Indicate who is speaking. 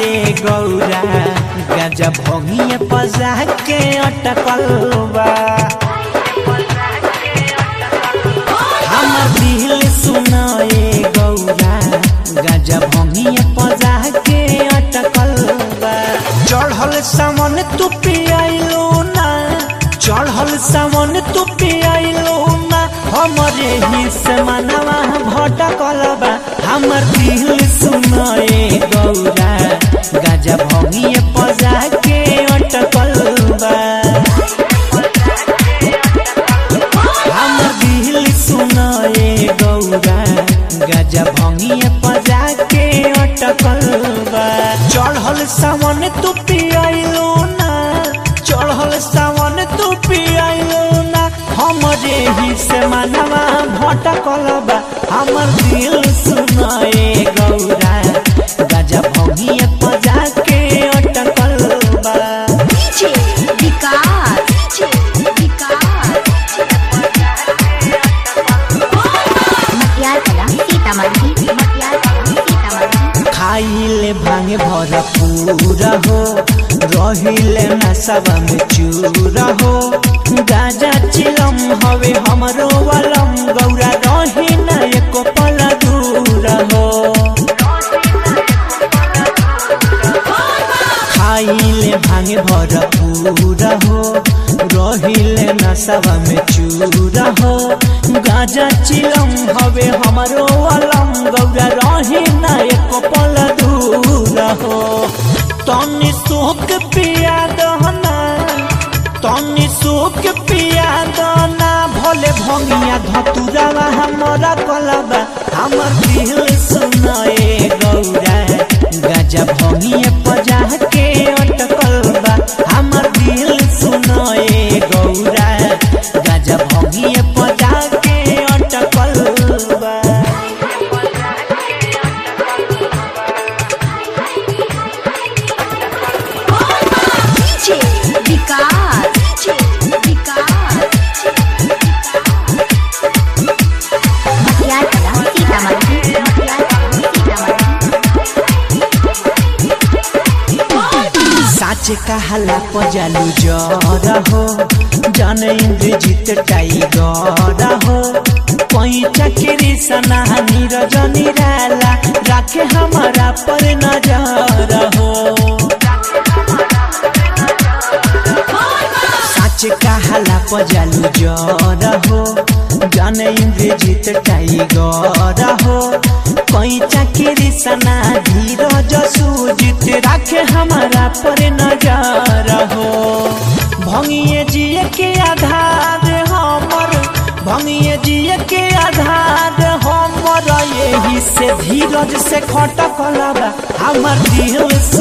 Speaker 1: सुनाए गौरा गाजा भंगिए पजा के अटकल बा हमर दिल सुनाए गौरा गाजा भंगिए पजा के अटकल बा चढ़ल सामन तू पियाइलो ना चढ़ल सामन तू पियाइलो ना हमरे ही से मनवा भटकल बा हमर दिल सुनाए गौरा गाजा भंगिए पजा के अटकल बा हमर दिल सुनाए गौरा गाजा भंगिए पजा के अटकल बा चढ़ल सावन तू पियाइलो ना चढ़ल सावन तू पियाइलो ना हमरे ही से मनवा भटकल बा हमर दिल सुनाए गौरा गाजा भंगिए पजा के अटकल बा
Speaker 2: DJ विकास DJ विकास मटियार कला सीतामढ़ी मटियार कला सीतामढ़ी
Speaker 1: खाइले भांगे भरपूर हो रहिले नशवा में चूर हो गाजा चिलम हवे हमरो वलम गौरा रही न एको पल दूर हो खाइले भांगे भरपूर हो रहिले नशवा में चूर हो गाजा चिलम हवे हमरो वलम गौरा रही न एको पल दूर हो तनी सोक पिया दहना तनी सोक पिया दहना भोले भंगिया धतुरावा हमरा कलबा हमर दिल सुनाए गौरा गाजा भंगिया पजा के अटकल बा हमर दिल सुनाए गौरा गाजा भंगिया पजा के अटकल बा
Speaker 2: DJ विकास DJ विकास मटियार कला सीतामढ़ी मटियार कला सीतामढ़ी
Speaker 1: साच कहला पजालू जर हो जन इंद्रजीत टाइगर हो पैचा के सना नीरज निराला राखे हमारा पर नजर हो साच कहला पजालू जर हो जन इंद्रजीत टाइगर हो पैचा के सना धीरज सुजित राखे हमारा पर नजर हो भंगिए जिए के आधार हमर भंगिए जिए के आधार हमर यही से धीरज से खटकल बा हमर दिल